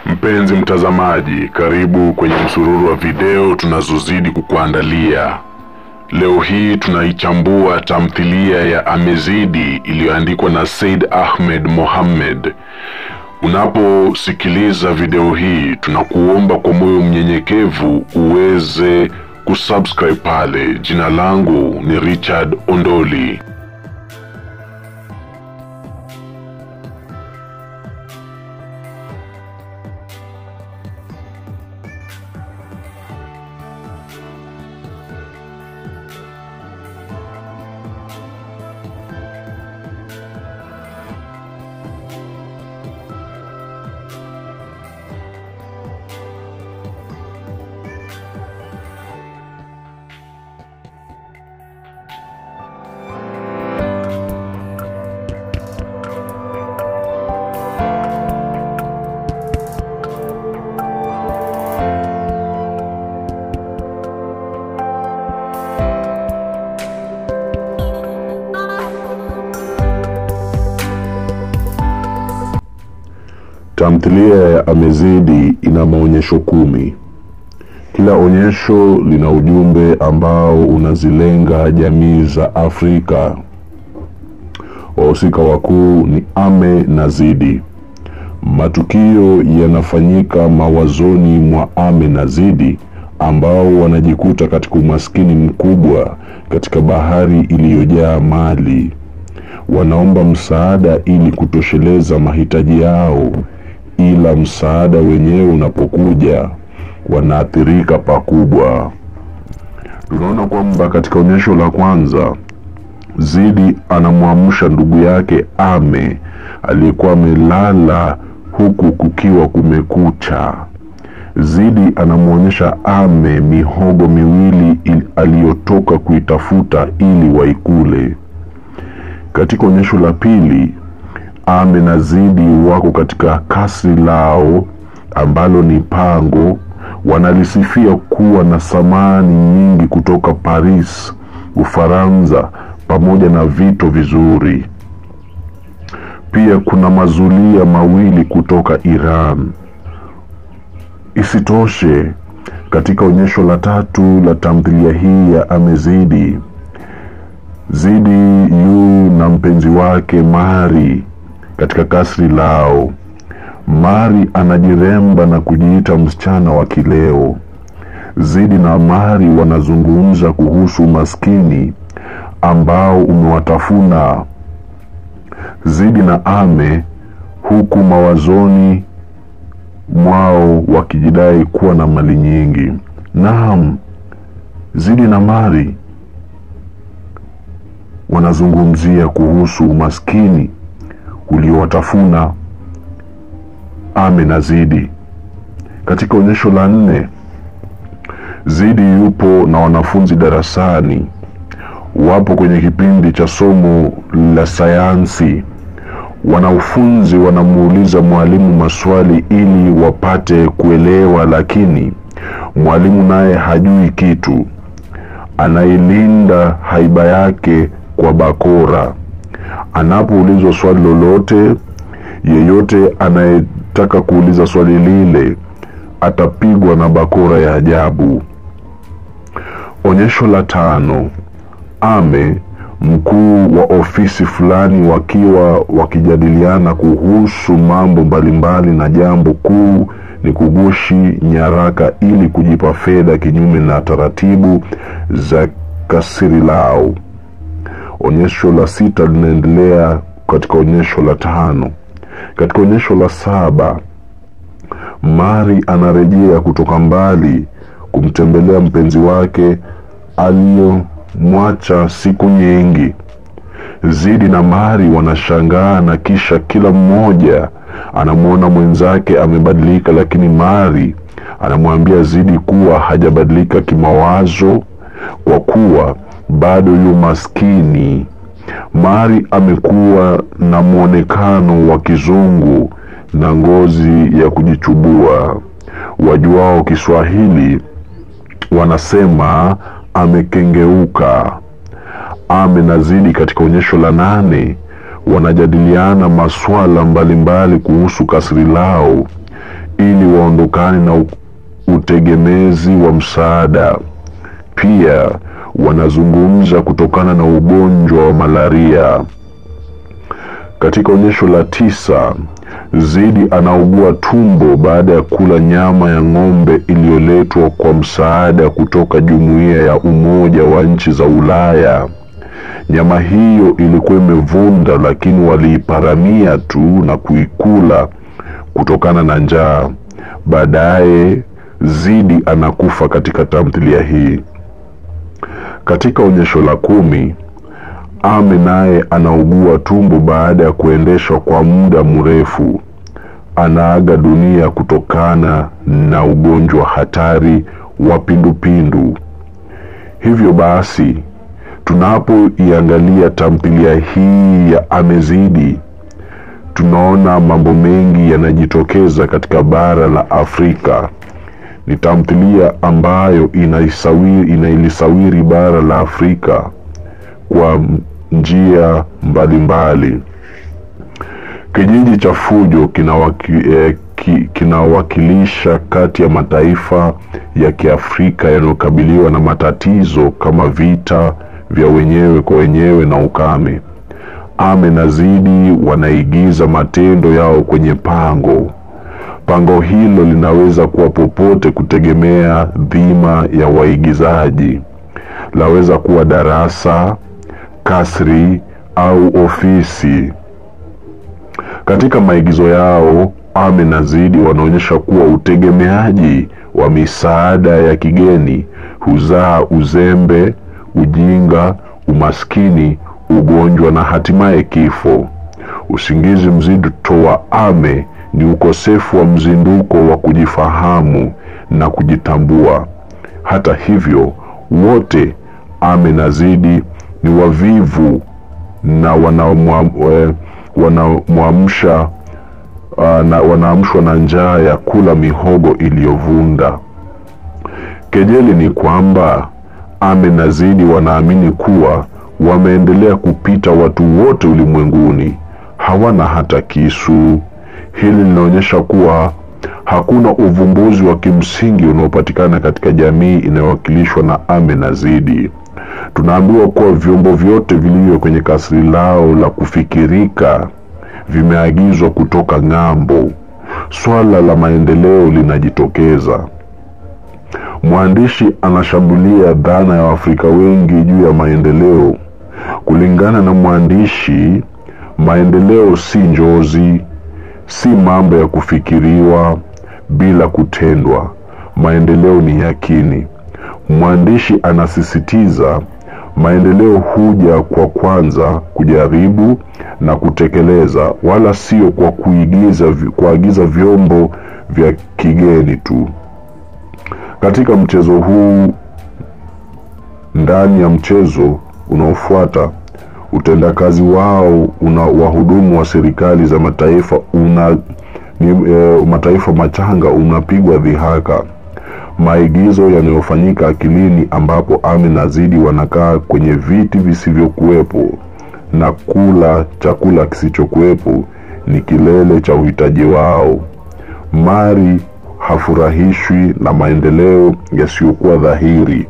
Mpenzi mtazamaji, karibu kwenye msururu wa video tunazozidi kukuandalia. Leo hii tunaichambua tamthilia ya Amezidi iliyoandikwa na Said Ahmed Mohammed. Unaposikiliza video hii, tunakuomba kwa moyo mnyenyekevu uweze kusubscribe pale. Jina langu ni Richard Ondoli. Tamthilia ya Amezidi ina maonyesho kumi. Kila onyesho lina ujumbe ambao unazilenga jamii za Afrika. Wahusika wakuu ni Ame na Zidi. Matukio yanafanyika mawazoni mwa Ame na Zidi ambao wanajikuta katika umaskini mkubwa katika bahari iliyojaa mali. Wanaomba msaada ili kutosheleza mahitaji yao, ila msaada wenyewe unapokuja wanaathirika pakubwa. Tunaona kwamba katika onyesho la kwanza Zidi anamwamsha ndugu yake Ame aliyekuwa amelala huku kukiwa kumekucha. Zidi anamwonyesha Ame mihogo miwili il- aliyotoka kuitafuta ili waikule. Katika onyesho la pili, Ame na Zidi wako katika kasri lao ambalo ni pango. Wanalisifia kuwa na samani nyingi kutoka Paris, Ufaransa, pamoja na vito vizuri. Pia kuna mazulia mawili kutoka Iran. Isitoshe, katika onyesho la tatu la tamthilia hii ya Amezidi, Zidi yu na mpenzi wake Mari katika kasri lao. Mari anajiremba na kujiita msichana wa kileo. Zidi na Mari wanazungumza kuhusu umaskini ambao umewatafuna Zidi na Ame, huku mawazoni mwao wakijidai kuwa na mali nyingi. Naam, Zidi na Mari wanazungumzia kuhusu umaskini uliowatafuna Ame na Zidi. Katika onyesho la nne, Zidi yupo na wanafunzi darasani, wapo kwenye kipindi cha somo la sayansi. Wanafunzi wanamuuliza mwalimu maswali ili wapate kuelewa, lakini mwalimu naye hajui kitu, anailinda haiba yake kwa bakora. Anapoulizwa swali lolote, yeyote anayetaka kuuliza swali lile atapigwa na bakora ya ajabu. Onyesho la tano, Ame mkuu wa ofisi fulani wakiwa wakijadiliana kuhusu mambo mbalimbali, na jambo kuu ni kugushi nyaraka ili kujipa fedha kinyume na taratibu za kasiri lao. Onyesho la sita linaendelea katika onyesho la tano. Katika onyesho la saba, Mari anarejea kutoka mbali kumtembelea mpenzi wake aliyomwacha siku nyingi. Zidi na Mari wanashangaa na kisha kila mmoja anamwona mwenzake amebadilika, lakini Mari anamwambia Zidi kuwa hajabadilika kimawazo kwa kuwa bado yu maskini. Mari amekuwa na mwonekano wa kizungu na ngozi ya kujichubua. Wajuao Kiswahili wanasema amekengeuka. Ame na Zidi katika onyesho la nane wanajadiliana masuala mbalimbali kuhusu kasri lao ili waondokane na utegemezi wa msaada. Pia wanazungumza kutokana na ugonjwa wa malaria. Katika onyesho la tisa, Zidi anaugua tumbo baada ya kula nyama ya ng'ombe iliyoletwa kwa msaada kutoka Jumuiya ya Umoja wa Nchi za Ulaya. Nyama hiyo ilikuwa imevunda, lakini waliiparamia tu na kuikula kutokana na njaa. Baadaye Zidi anakufa katika tamthilia hii. Katika onyesho la kumi, Ame naye anaugua tumbo baada ya kuendeshwa kwa muda mrefu. Anaaga dunia kutokana na ugonjwa hatari wa pindupindu. Hivyo basi, tunapoiangalia tamthilia hii ya Amezidi, tunaona mambo mengi yanajitokeza katika bara la Afrika. Ni tamthilia ambayo inaisawiri, inailisawiri bara la Afrika kwa njia mbalimbali. Kijiji cha Fujo kinawaki, eh, ki, kinawakilisha kati ya mataifa ya Kiafrika yanayokabiliwa na matatizo kama vita vya wenyewe kwa wenyewe na ukame. Ame na Zidi wanaigiza matendo yao kwenye pango. Pango hilo linaweza kuwa popote kutegemea dhima ya waigizaji. Laweza kuwa darasa, kasri au ofisi. Katika maigizo yao, Ame na Zidi wanaonyesha kuwa utegemeaji wa misaada ya kigeni huzaa uzembe, ujinga, umaskini, ugonjwa na hatimaye kifo. Usingizi mzito wa Ame ni ukosefu wa mzinduko wa kujifahamu na kujitambua. Hata hivyo, wote Ame na Zidi ni wavivu na wanamwamsha uh, na wanaamshwa na njaa ya kula mihogo iliyovunda. Kejeli ni kwamba Ame na Zidi wanaamini kuwa wameendelea kupita watu wote ulimwenguni, hawana hata kisu. Hili linaonyesha kuwa hakuna uvumbuzi wa kimsingi unaopatikana katika jamii inayowakilishwa na Ame na Zidi. Tunaambiwa kuwa vyombo vyote vilivyo kwenye kasri lao la kufikirika vimeagizwa kutoka ng'ambo. Swala la maendeleo linajitokeza. Mwandishi anashambulia dhana ya Waafrika wengi juu ya maendeleo. Kulingana na mwandishi, maendeleo si njozi, si mambo ya kufikiriwa bila kutendwa. Maendeleo ni yakini. Mwandishi anasisitiza maendeleo huja kwa kwanza kujaribu na kutekeleza, wala sio kwa kuigiza, kuagiza vyombo vya kigeni tu. Katika mchezo huu, ndani ya mchezo unaofuata, utendakazi wao una wahudumu wa serikali za mataifa una ni, e, mataifa machanga unapigwa dhihaka maigizo yanayofanyika akilini ambapo Ame na Zidi wanakaa kwenye viti visivyokuwepo na kula chakula kisichokuwepo ni kilele cha uhitaji wao. Mari hafurahishwi na maendeleo yasiyokuwa dhahiri.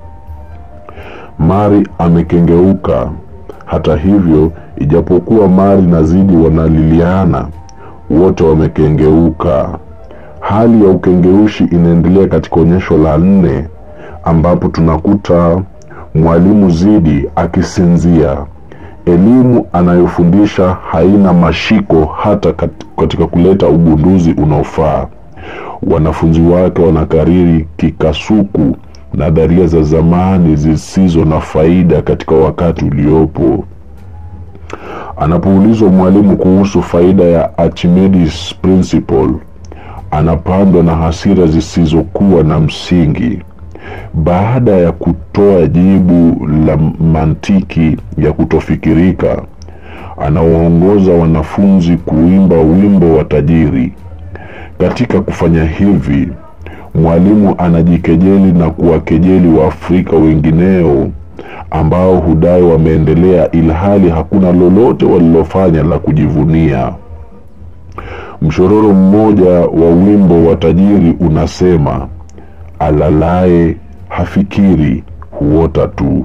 Mari amekengeuka. Hata hivyo, ijapokuwa Mari na Zidi wanaliliana, wote wamekengeuka. Hali ya ukengeushi inaendelea katika onyesho la nne ambapo tunakuta mwalimu Zidi akisinzia. Elimu anayofundisha haina mashiko hata katika kuleta ugunduzi unaofaa. Wanafunzi wake wanakariri kikasuku nadharia za zamani zisizo na faida katika wakati uliopo. Anapoulizwa mwalimu kuhusu faida ya Archimedes principle anapandwa na hasira zisizokuwa na msingi. Baada ya kutoa jibu la mantiki ya kutofikirika, anawaongoza wanafunzi kuimba wimbo wa tajiri. Katika kufanya hivi, mwalimu anajikejeli na kuwakejeli Waafrika wengineo ambao hudai wameendelea ilhali hakuna lolote walilofanya la kujivunia. Mshororo mmoja wa wimbo wa tajiri unasema, alalaye hafikiri huota tu.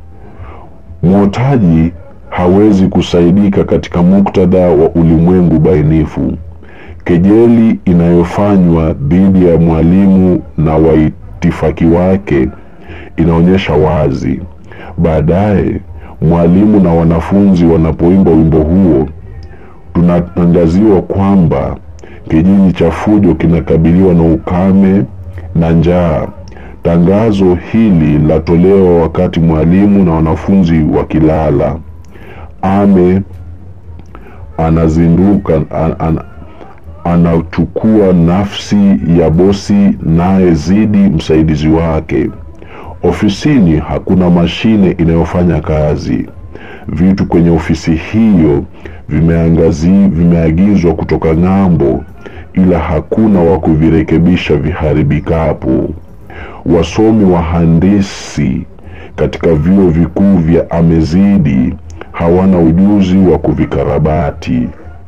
Mwotaji hawezi kusaidika katika muktadha wa ulimwengu bainifu. Kejeli inayofanywa dhidi ya mwalimu na waitifaki wake inaonyesha wazi. Baadaye mwalimu na wanafunzi wanapoimba wimbo huo, tunatangaziwa kwamba kijiji cha Fujo kinakabiliwa na ukame na njaa. Tangazo hili latolewa wakati mwalimu na wanafunzi wakilala. Ame anazinduka an, an, anachukua nafsi ya bosi, naye Zidi msaidizi wake. Ofisini hakuna mashine inayofanya kazi. Vitu kwenye ofisi hiyo vimeangazi, vimeagizwa kutoka ng'ambo, ila hakuna wa kuvirekebisha viharibikapo. Wasomi wahandisi katika vyuo vikuu vya Amezidi hawana ujuzi wa kuvikarabati.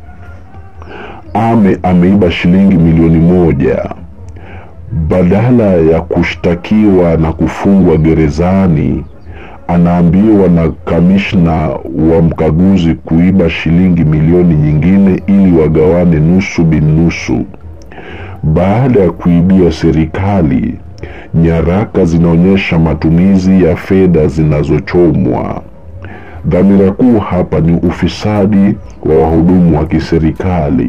Ame ameiba shilingi milioni moja. Badala ya kushtakiwa na kufungwa gerezani, anaambiwa na kamishna wa mkaguzi kuiba shilingi milioni nyingine ili wagawane nusu bin nusu. Baada ya kuibia serikali, nyaraka zinaonyesha matumizi ya fedha zinazochomwa. Dhamira kuu hapa ni ufisadi wa wahudumu wa kiserikali.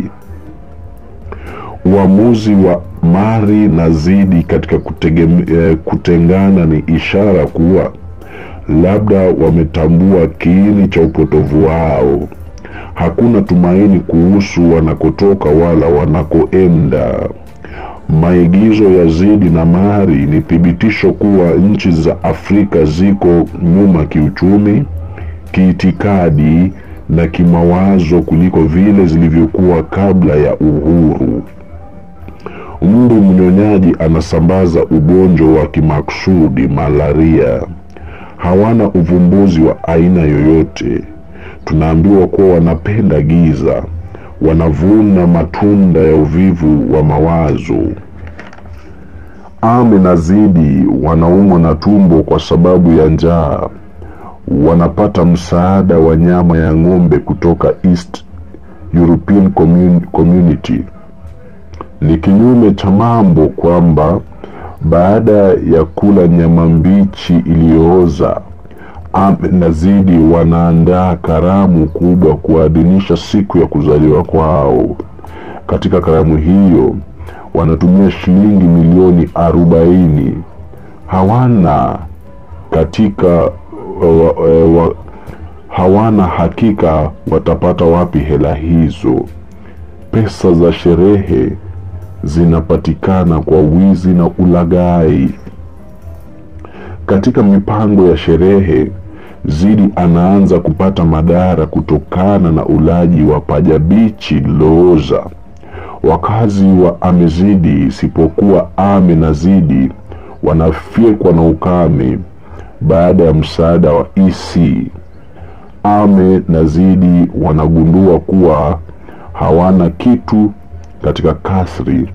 Uamuzi wa Mari na Zidi katika kutegeme, eh, kutengana ni ishara kuwa labda wametambua kiini cha upotovu wao. Hakuna tumaini kuhusu wanakotoka wala wanakoenda. Maigizo ya Zidi na Mari ni thibitisho kuwa nchi za Afrika ziko nyuma kiuchumi, kiitikadi na kimawazo kuliko vile zilivyokuwa kabla ya uhuru. Mbu mnyonyaji anasambaza ugonjwa wa kimaksudi malaria. Hawana uvumbuzi wa aina yoyote. Tunaambiwa kuwa wanapenda giza, wanavuna matunda ya uvivu wa mawazo. Ame na Zidi wanaumwa na tumbo kwa sababu ya njaa. Wanapata msaada wa nyama ya ng'ombe kutoka East European Community. Ni kinyume cha mambo kwamba baada ya kula nyama mbichi iliyooza, Ame na Zidi wanaandaa karamu kubwa kuadhimisha siku ya kuzaliwa kwao. Katika karamu hiyo wanatumia shilingi milioni arobaini. Hawana katika wa, wa, hawana hakika watapata wapi hela hizo. Pesa za sherehe zinapatikana kwa wizi na ulaghai. Katika mipango ya sherehe, Zidi anaanza kupata madhara kutokana na ulaji wa paja bichi lilooza. Wakazi wa Amezidi isipokuwa Ame na Zidi wanafyekwa na ukame baada ya msaada wa EC. Ame na Zidi wanagundua kuwa hawana kitu katika kasri.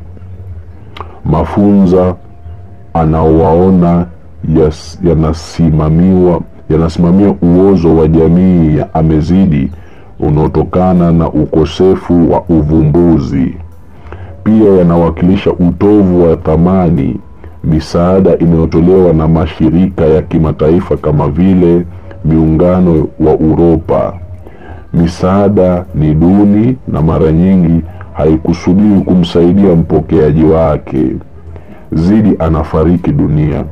Mafunza anaowaona yanasimamiwa yanasimamia uozo wa jamii ya Amezidi unaotokana na ukosefu wa uvumbuzi. Pia yanawakilisha utovu wa thamani misaada inayotolewa na mashirika ya kimataifa kama vile miungano wa Uropa. Misaada ni duni na mara nyingi haikusudiwi kumsaidia mpokeaji wake. Zidi anafariki dunia.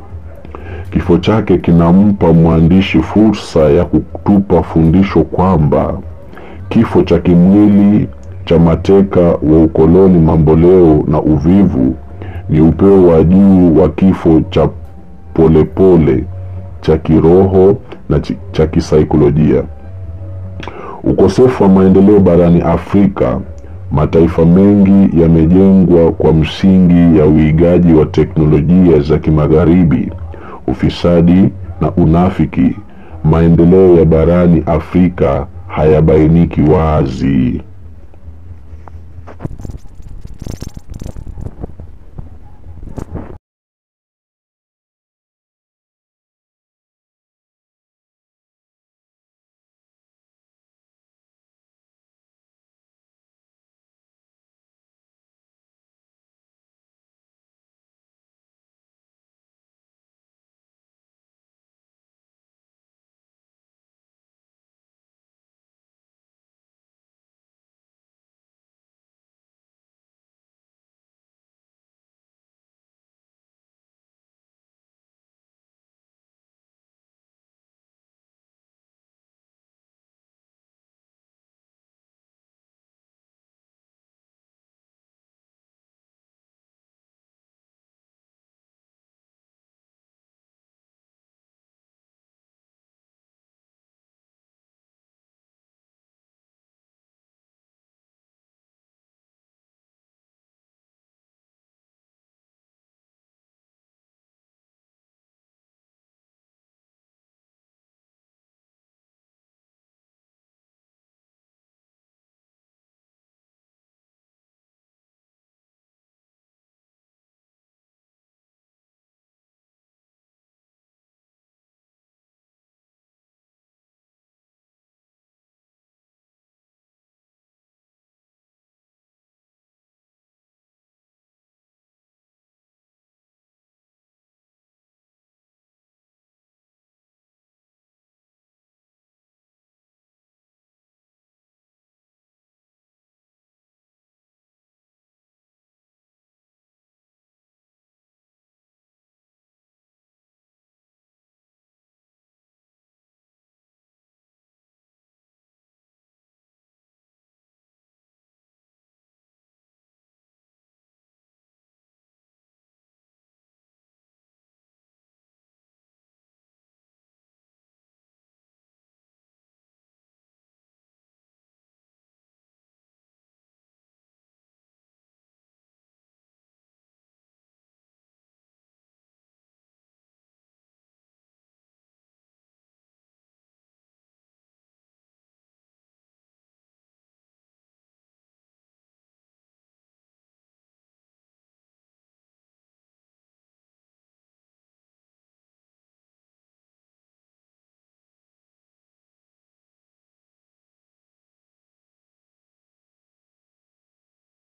Kifo chake kinampa mwandishi fursa ya kutupa fundisho kwamba kifo cha kimwili cha mateka wa ukoloni mamboleo na uvivu ni upeo wa juu wa kifo cha polepole cha kiroho na cha kisaikolojia. Ukosefu wa maendeleo barani Afrika, mataifa mengi yamejengwa kwa msingi ya uigaji wa teknolojia za kimagharibi, ufisadi na unafiki. Maendeleo ya barani Afrika hayabainiki wazi.